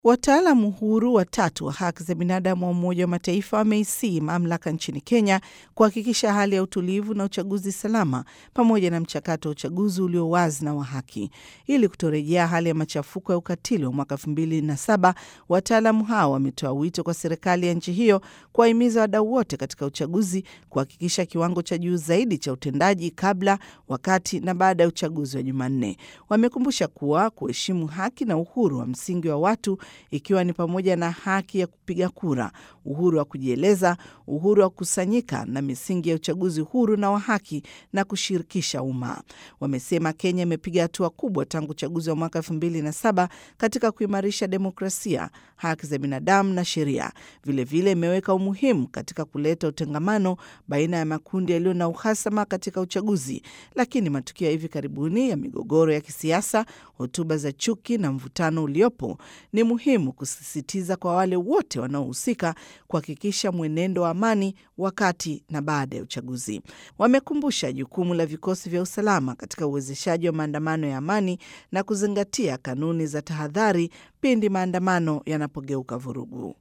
Wataalamu huru watatu wa haki za binadamu wa Umoja wa Mataifa wameisii mamlaka nchini Kenya kuhakikisha hali ya utulivu na uchaguzi salama pamoja na mchakato wa uchaguzi ulio wazi na wa haki ili kutorejea hali ya machafuko ya ukatili wa mwaka elfu mbili na saba. Wataalamu hao wametoa wito kwa serikali ya nchi hiyo kuwahimiza wadau wote katika uchaguzi kuhakikisha kiwango cha juu zaidi cha utendaji kabla, wakati na baada ya uchaguzi wa Jumanne. Wamekumbusha kuwa kuheshimu haki na uhuru wa msingi wa watu ikiwa ni pamoja na haki ya kupiga kura, uhuru wa kujieleza, uhuru wa kukusanyika na misingi ya uchaguzi huru na wa haki na kushirikisha umma. Wamesema Kenya imepiga hatua kubwa tangu uchaguzi wa mwaka elfu mbili na saba katika kuimarisha demokrasia, haki za binadamu na sheria. Vilevile imeweka umuhimu katika kuleta utengamano baina ya makundi yaliyo na uhasama katika uchaguzi, lakini matukio ya hivi karibuni ya migogoro ya kisiasa, hotuba za chuki na mvutano uliopo ni muhimu kusisitiza kwa wale wote wanaohusika kuhakikisha mwenendo wa amani wakati na baada ya uchaguzi. Wamekumbusha jukumu la vikosi vya usalama katika uwezeshaji wa maandamano ya amani na kuzingatia kanuni za tahadhari pindi maandamano yanapogeuka vurugu.